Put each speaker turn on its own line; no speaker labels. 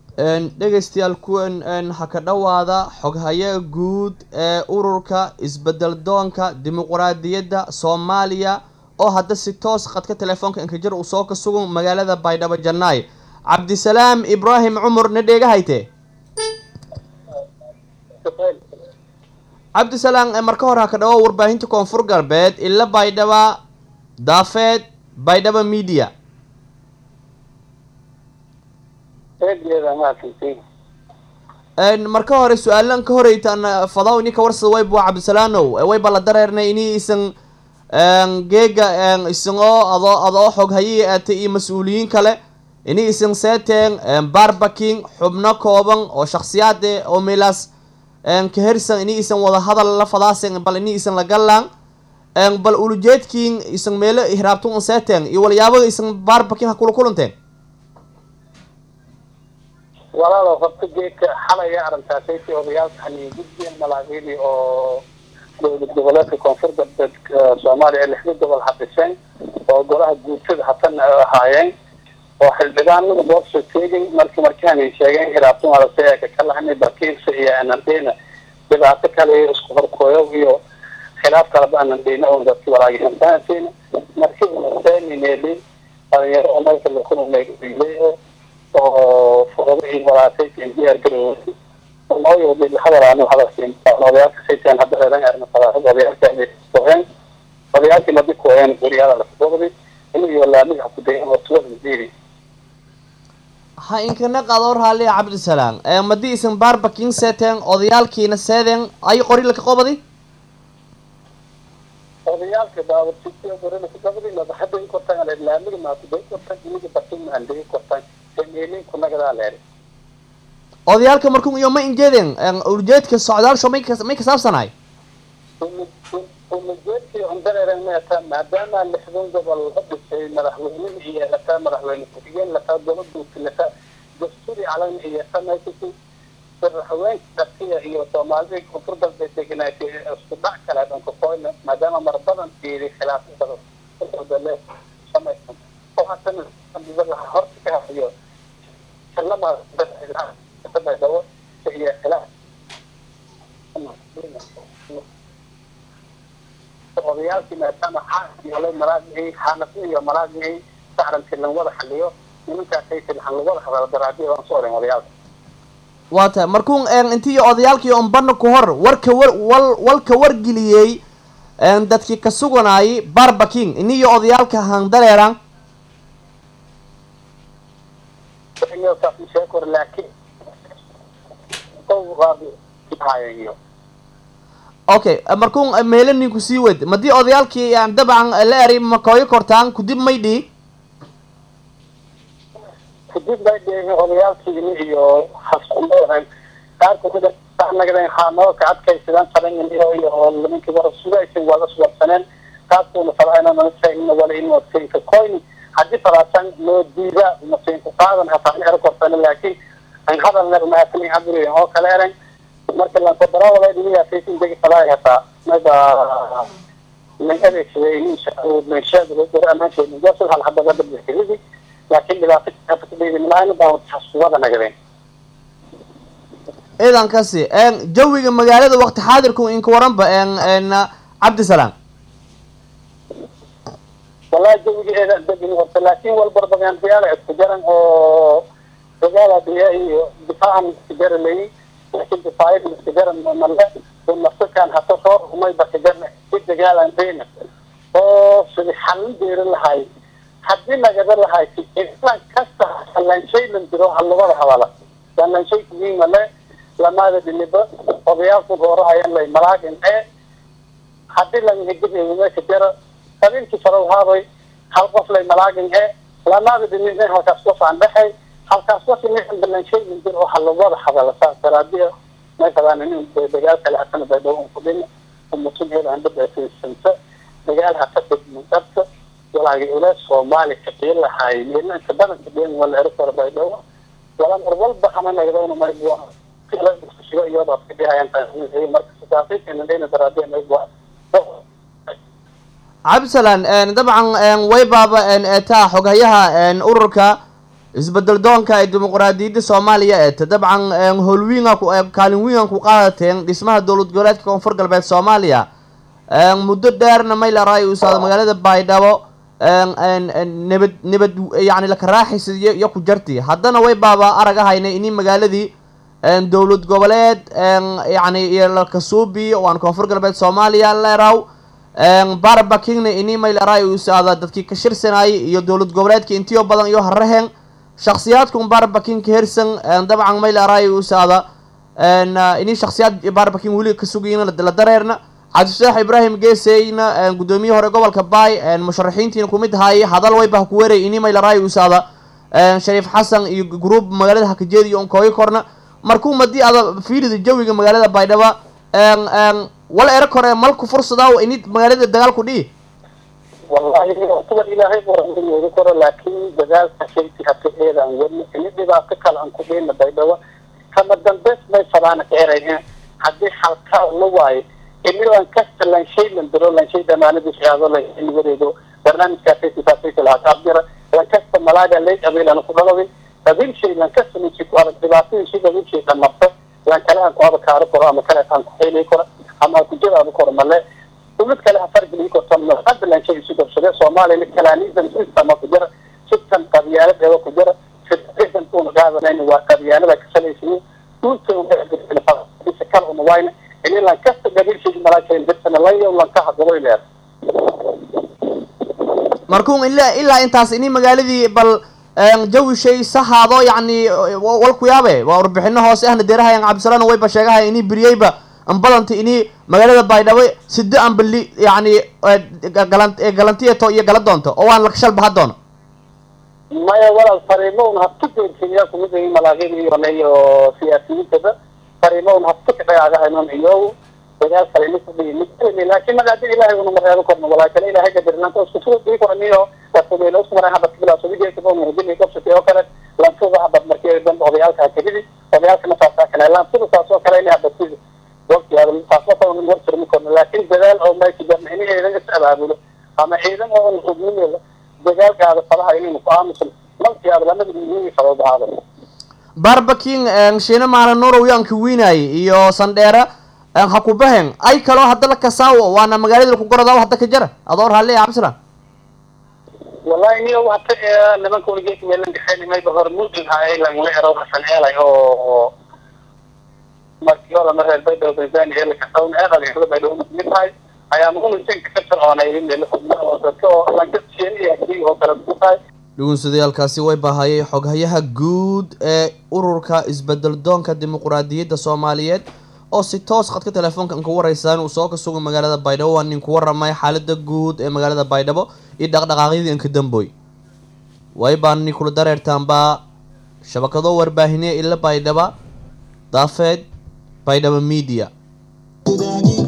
dhegaystayaal kuwan ha ka dhowaada xoghaye guud ee ururka isbedel doonka dimuquraadiyadda soomaaliya oo hadda si toos khadka telefoonka inkajir uu soo ka sugan magaalada baydhabo jannaay cabdisalaam ibraahim cumar na dheega hayte cabdisalaam marka hore ha ka dhawo warbaahinta koonfur galbeed ila baydhaba daafeed baydhaba media marka hore su-aalan ka horeytaan fadaw ini kawarsada wayb waa cabdisalaanow wayba la dareernay ini isan geega isan oo ado adoo xog hayii aata iyo mas-uuliyiin kale ini isan seeteen barbaking xubno kooban oo shaksiyaade oo meelaas kahersan ini isan wada hadal la fadaasen bal ini isan la galaan bal ulujeedkiin isan meelo hiraabtun seeteen iyo walyaabada isan barbaking ha kula kulanteen
walaalo horta geedka xalaya arrintaasaysi odayaalka hani guddiga malaaqiidii oo dowlad goboleedka koonfur galbeed soomaaliya lixda gobol hadhiseen oo golaha guutada hatana ahaayeen oo xildhibaanada boobsoo teegay marki markaanay sheegeen hiraabtun adasayaka ka lahanay bakiirsa iyo anandeyna dhibaato kale isku horkooyo iyo khilaaf kaleba anandeyna oo dadki walaagihantaanteena marki unaseenineli dhalinyaro oo meelka lakunaleegayle oo fuqadii walaasayteen diyaar garoway nooyo bil hadalaanu hadalkiin odayaalka saytaan hadda reeran arna fadaahad odayaalka ay qoheen odayaalkii madi kuween guriyada la fuqadi inuu laamiga ku dayan oo tuwada diiri
ha inkana qadoor haaliya cabdisalaam madi isan barbaking seeteen odayaalkiina seedeen ay qori laka qobadi
odayaalka baawartisiyo gorina ku qabadi madaxada in kortaan laamiga maakuday kortaan iniga baking maandegi kortaan
odayaalka markun iyo ma injeedeen ujeedka socdaalsho may may kasaabsanahay
ujeedkii undareeren meeta maadaama lixdan gobol la dhisay madaxweyne iyo lataa madaxweyne ku-xigeen lataa dowladuuti lataa dasturi calan iyo samaysasi madaxweyne dartiya iyo soomaalida koonfur galbeed deganaatay isku dhac kale dhanka koyna maadaama mar badan fiiri khilaafada le samaysan oo haddana horta ka hayo odayaalkii maadaama xaala malaagihii xaanafi iyo malaagihii sacranti lan wada xaliyo nimankaasay tilxan lagwada hadalo daraadiya waan soo oren odayaalka
waa tahay markuun intii odayaalkii ombana ku hor warka war wal walka wargeliyey dadkii ka suganaayay barbaking iniyo odayaalka handareeran
laakiin
okay markuun meelo ninku sii wed madii odayaalkii dabcan la eri makooyo kortaan kudib may dhihi
kudib may dhihi odayaalkiini iyo haskumadan qaar kamida nagadeen haanoo ka adkaysadaan talanganiyo iyo nimankii wara sugaysan wada suwarsaneen qaabkuuna falaayna nala sheegna wala in wasinka koyni haddii falaasan loo diida masiinku qaadan hataa ero kortana laakiin an hadal ner maasani haburi oo kale eran marka lankodarawada dhiniyaasaysin degi falaay hataa mayba man adeegsaday inshaador amaankeeni josel hal hadaba dabdixiridi laakiin dhibaato kadhiidimlaana baa haskuwada nagadeen
ciidankasi jawiga magaalada waqti xaadirku inka waranba cabdisalaam
wallahi jawigeeda degin horta laakiin walbarbagaandiyaala isku jaran oo dagaala diya iyo difaacan isku jaralay laakiin difaayada isku jaran male nafsakan hata soo rumay bakajarna si dagaalan deyna oo sidi xalin deeri lahay haddii nagada lahay islan kasta lanshaylan jiro halugada hadala lanshay kuwiin male lamaada dhiniba odayaalku goorahayan lay malaagin ee haddii langahegedka jara qabiilkii farowhaabay hal qof lay malaagin ee lamaada dhinin halkaas qof aan dhexay halkaas qof inin balanshaylin jir oo halugada hadala saas daraadiya meeshadan inin dagaal kale hatana baydhawo kudhin umutun helaan dhabaasanta dagaal hata degmudabta walaagi ule soomaali kaqiin lahaay meelanka badanka dhen wala ero kora baydhawo wala mar walba hama nagdawna maybu iyadoo iyadoo marka sidaasaykeena dhayna daraadiya maybu
cabdisalaan dabcan way baaba eetaa xoghayaha ururka isbedel doonka ee dimuqraadiyadda soomaaliya eeta dabcan howlwiinga kaalin wiingan ku qaadateen dhismaha dowlad goboleedka koonfur galbeed soomaaliya muddo dheerna maylaray usaada magaalada baydhabo nabad nabad yani lakaraaxaysa iyo ku jarti haddana way baaba aragahayna ini magaaladii dowlad goboleed yani iyo lakasuubi waan koonfur galbeed soomaaliya leeraw barbakingna ini maylaray usaada dadkii ka shirsanayay iyo dowlad goboleedka intiyo badan iyo haraheen shaksiyaadkun barbaking ka hersan dabcan maylaray usaada ini shaksiyaad barbaking weli ka sugayna la dareerna cabdifataax ibraahim geeseyna guddoomiye hore gobolka baay musharaxiintiina kumid ahaayey hadal wayba ku weeray ini maylaray usaada shariif xasan iyo gruub magaalada hakajeed iyo onkooyo korna markuu madii ada fiirida jawiga magaalada baydhaba wala ero kore malku fursadaa ini magaalada dagaal ku dhihi
wallahi kuwa ilaahay qoranooga koro laakiin dagaalka shayti hata eedaan wadno ini dhibaato kale aan ku dheyna baydhabo kama dambeys may falaana ka erayeen haddii halkaa la waayo ini lankasta lanshay landiro lanshay dhamaanada shahaado lain wareego barnaamijkaasaysifaasaysi lahaa taabjira lankasta malaaga leeg abeelana ku dhalaway qabiil shay lankasta ninki ku adag dhibaatadii shay qabiil shay dhamarta lan kale aan ku adakaaro koro ama kale aan ku xeelay koro ama aan ku jadaado koro male mid kale hafargeli korto hadda lanshay isu dabsade soomaaliyana kalaaniisan sistama ku jira sitan qabyaalad eeba ku jira federation una qaadanayna waa qabyaalada kasalaysiin dhulka kala una wayna ini lankasta gabiilshii malaashayn dirsana layo lanka hadabo ileer
markuu ilaa ilaa intaas ini magaaladii bal jawi shay sahaado yacni wal ku yaabe waa warbixino hoose ahna deerahayan cabdisalaan wayba sheegahaya ini beriyeyba ambadanta ini magaalada baydhabo side ambali yacni galan galantiyato iyo gala doonto oo waan lakashal baha doono
maya walaal fariimo un habtu geersiiyaa kumid ay malaaqin iyo siyaasiyiintada fariimo un habtu kadhagaagahaynon iyo dagaal kale ina kudhiyi mid laakiin magaada ilaahay una mareebo korno walaa kale ilaahay gadirnaanta isku tuga dii koraniyo wasabeelo isku maray habad kabila subigeeka bon hudili qabsatay oo kale lantuda habad markii dan odayaalka hakadidi odayaalkana saasaa kale lantuda saas oo kale ina habadkidi waqtigaada taasoo kale un wartirmi korno laakiin dadaal oo mayki jarna ini ciidan is abaabulo ama ciidan oo un hubnimeeda dagaalkaada falaha inaynu ku aamusan malkiaada lamada muhiimi sabab
barbaking shiina maala nurow yaanka wiinaay iyo sandheera ha ku bahen ay kaloo hadda la kasaawo waana magaalada laku gorodaa hadda ka jara adoo raalli cabdisalaan
wallahi niyo hata nimanka weligeek meelan dhexeyn mayba hormuudin haay langla ero hasan eelay oo markii hore ma reer baydhabo tanzania ee lakasawn eeqadeeda baydhabo mid tahay ayaa muhumisinka ka fircoonay meel xubnaha dadka oo lankasiyeen iyo hadii oo kale ku tahay
dhugunsadayaalkaasi way baahayay xoghayaha guud ee ururka isbedel doonka dimuqraadiyadda soomaaliyeed oo si toos khadka telefoonka an ku waraysaan uu soo ka suga magaalada baydhabo waa nin ku waramay xaalada guud ee magaalada baydhabo iyo dhaqdhaqaaqyadii anka damboy way baani kula dareertaanbaa shabakado warbaahineya ila baydhaba daafeed baydhabo media